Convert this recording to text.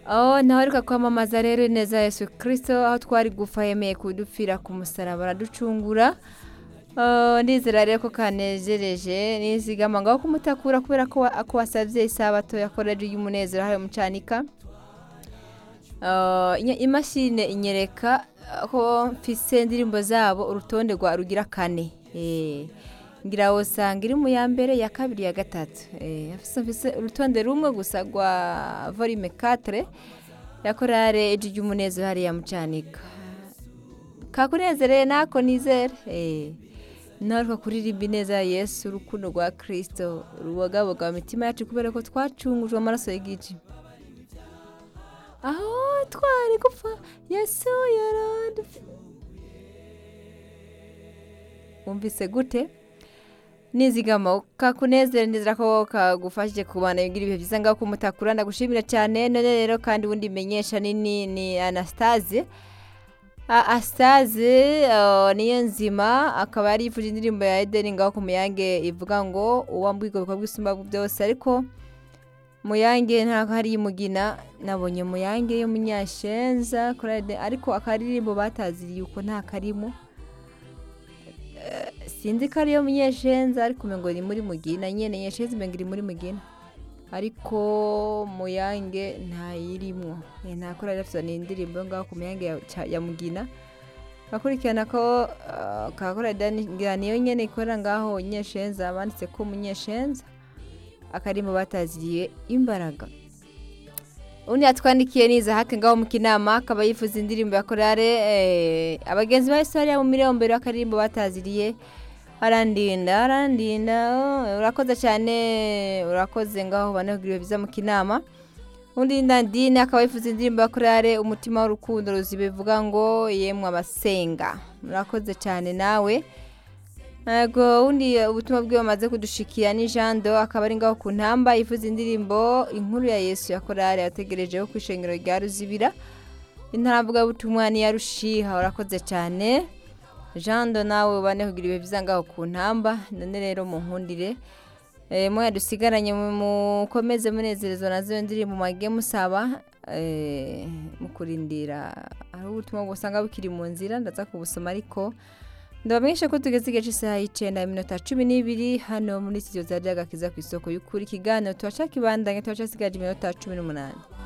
aho nawe ariko kwamamaza rero neza yesu kirisito aho twari gupfa yemeye kudupfira ku musaraba araducungura Ah, ndizera rero ko kanejereje nizigama ngaho kumutakura kubera ko wa- ko wasabye isabato yakoreje y'umunezero hariya mucanika Ah, inya- imashini inyereka ko mfise indirimbo zabo urutonde rwa rugira kane Eh, ngira wosanga iri mu ya mbere ya kabiri ya gatatu Eh, mfise mfise urutonde rumwe gusa rwa volume 4 ya korale ejo ry'umunezero hariya mucanika kakunezereye nako nizere eh narwo kuririmba ineza ya yesu urukundo rwa kirisito rubogaboga mu mitima yacu kubera ko twacungujwe amaraso y'igiji aho twari gupfa yesu yaradufi wumvise gute nizigama kakunezere nizera ko kagufashije kubana bigira ibihe byiza ngaho kumutakura ndagushimira cyane none rero kandi ubundi menyesha nini ni anastase A- Astaze uh, niyo nzima akaba yari yifuje indirimbo ya Eden ngaho ku Muyange ivuga ngo uwambuye ubwo bwisumba byose ariko Muyange ntabwo hari imugina nabonye Muyange yo munyashenza kuri Eden ariko akaririmbo bataziriye uko nta karimo Eh, sinzi ko ariyo munyeshenza ariko umengo ni muri mugina nyene nyeshenza umengo iri muri mugina ariko muyange ntayirimwo Eh, nta kora rafite ni indirimbo yo ngaho ku muyange ya, ca- ya mugina bakurikirana ko uh, kakora ngira niyo nyene ikorera ngaho nyeshenza banditse ko munyeshenza akarimo bataziriye imbaraga undi yatwandikiye niza hake ngaho mu kinama akaba yifuza indirimbo ya korale eh, abagenzi ba Historia mu mirombero akarimbo bataziriye arandinda arandinda oh, urakoze cyane urakoze ngaho baneguriwe biza mu kinama undi ndandine akaba yifuza indirimbo ya korale umutima w'urukundo ruzibe bivuga ngo yemwe abasenga murakoze cyane nawe Yego undi ubutumwa bwe bamaze kudushikira ni Jando akaba ari ngaho ku ntamba yifuza indirimbo inkuru ya Yesu ya korale yategerejeho ku ishengero rya Ruzibira intaravuga butumwa ni ya Rushiha urakoze cyane Jando nawe ubane kugira ibihe byiza ngaho ku ntamba none rero munkundire eh mwe dusigaranye mu- mukomeze munezerezwa nazo ndirimbo mwagiye musaba eh mukurindira ari ubutumwa busanga bukiri mu nzira ndaza kubusoma ariko ndabamenyesha ko tugeze igice cy'isaha y'icyenda iminota cumi n'ibiri hano muri studio za Radiyo Agakiza ku isoko y'ukuri ikiganiro tubaca kibandanya tubaca sigaje iminota cumi n'umunani